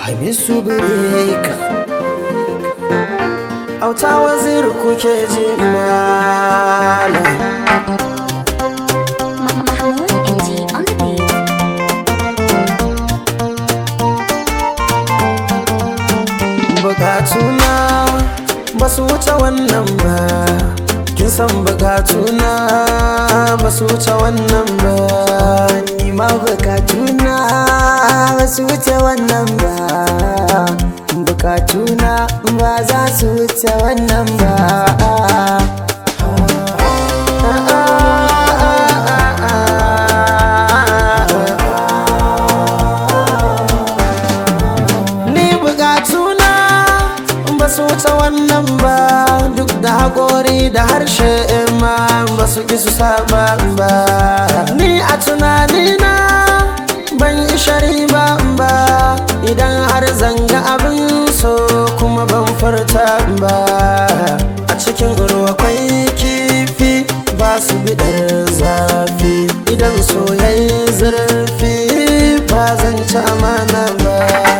hamisu bireka auta wazir kuke ji malam Mahmoud NG on the beat. bukatuna ba su wuce wannan ba kin san bukatuna ba su wuce wannan ba ni ma bukatuna ba su wuce wannan ba bukatuna ba za su wuce wannan ba ni bukatuna ba su wuce wannan ba duk da haƙori da harshe ma ba su ƙi su saba ba ni a tunanina ban yi shari ba ba idan har zanga abin so kuma ban furta ba a cikin ruwa kwai kifi ba su biɗar zafi idan soyayya zurfi ba zan ci amana ba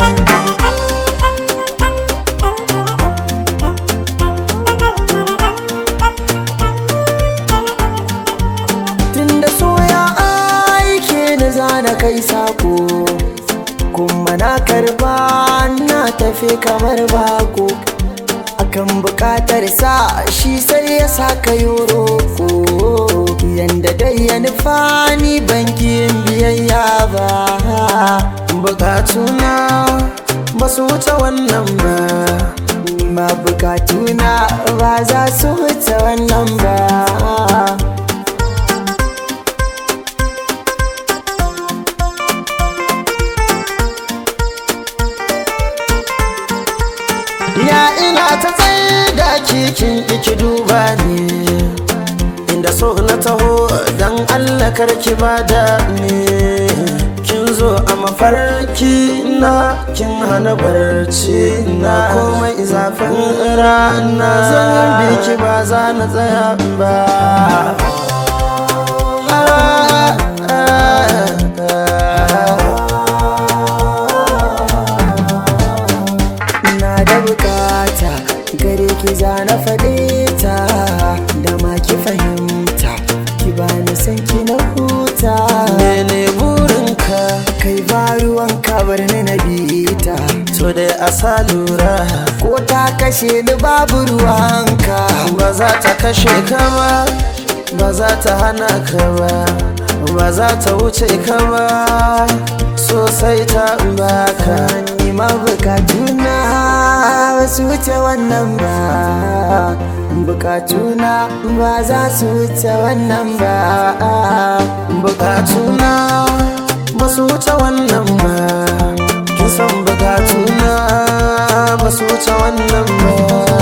tunda soya aike da zana kai sako kuma na karba na tafi kamar bako akan bukatar sa shi sai ya saka yoroko yanda dai ya nufa ni bankin biyayya ba bukatuna ba su wuce wannan ba ni ma bukatuna ba za su wuce wannan ba ya ina ta tsaye da kikin iki duba ne inda so na taho don allah karki bada ne kin zo a mafarki na kin hana barci na komai zafin rana zan biki ba za na tsaya ba na da bukata gare ki za na faɗe ta da ma ki fahimta ki bani san ki na huta mene burinka kai ba ruwan bar ni na bita to dai a sa lura ko ta kashe ni babu ruwanka ba za ta kashe ka ba ba za ta hana ka ba ba za ta wuce ka ba sosai ta baka ni ma bukatuna ba su wuce wannan ba bukatuna ba za su wuce wannan ba bukatuna ba su wuce wannan ba kin san bukatuna ba su wuce wannan ba